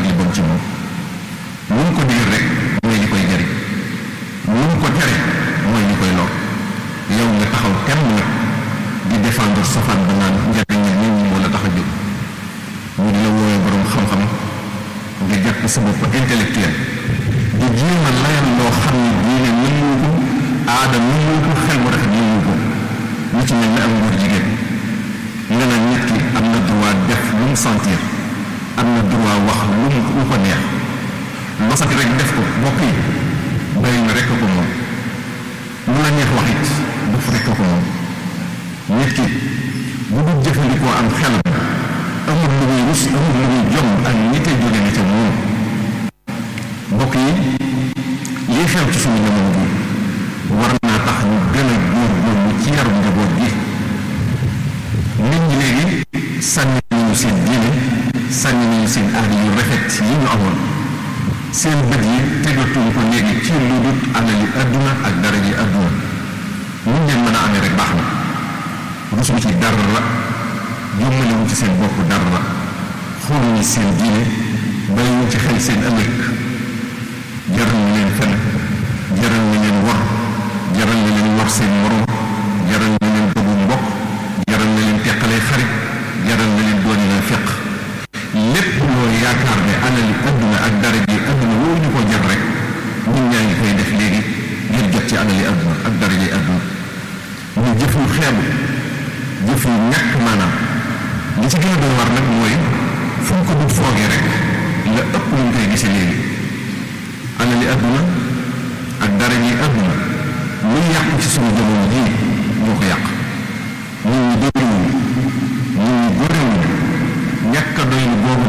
ak li bon ci moom lu mu ko digal rek mooy li koy jariñ lu mu ko tere mooy li koy lor yow nga taxaw temm nag di défendre safaan ba naan njariñ nit ñi moo la tax a jóg ñu di la woowee borom xam-xam nga jàpp sa bopp intellectuel di jéem a layal loo xam ne diine mënuñu ko aada mënuñu ko xel mu rafet mënuñu ko lu ci mel ne am góor jigéen nga naan nit ki am na droit def lu mu sentir am na droit wax lu mu lu ko neex loo sant rek def ko bokk yi bàyyi na rek ko moom lu la neex wax it def rek ko moom nit ki bu dul jëfandikoo am xelam amul lu muy rus amul lu muy jom ak nite jóge na ca moom mbokk yi lii xew ci suñu jamono bi war naa tax ñu gën a góorgóorlu ci yarum njaboot gi nit ñi léegi sànni nañu seen diine sànni nañu seen aada yu rafet yi ñu amoon seen bët yi tegatuñu ko léegi ci lu dul alali adduna ak dara ji adduna muñ leen mën a amee rek baax na rusuñu ci dara la jommalewuñ ci seen bopp dara la xooluñu seen diine bàyyiwuñ ci xel seen ëllëg jaral na leen fen jaral na leen wor jaral na leen wor seen morom jaral na leen dogu mbokk jaral na leen teqalee xarit jaral na leen dooni na feq lépp loo yaakaar ne alali adduna ak dara ji adduna woo ñu ko jar rek ñun ñaa ngi koy def léegi ngir jot ci alali adduna ak dara ji adduna ñu jëf yu xeebu jëf yu ñàkk maanaam li ci gën a doy war nag mooy fu ñu ko dul foogee rek la ëpp lu ñu koy gisee léegi alali adduna ak dara ji adduna lu yàqu ci suñu jamono jii ñoo ko yàq nit ñi dëgëruwuñu nit ñi góorewuñu ñàkk a doy boobu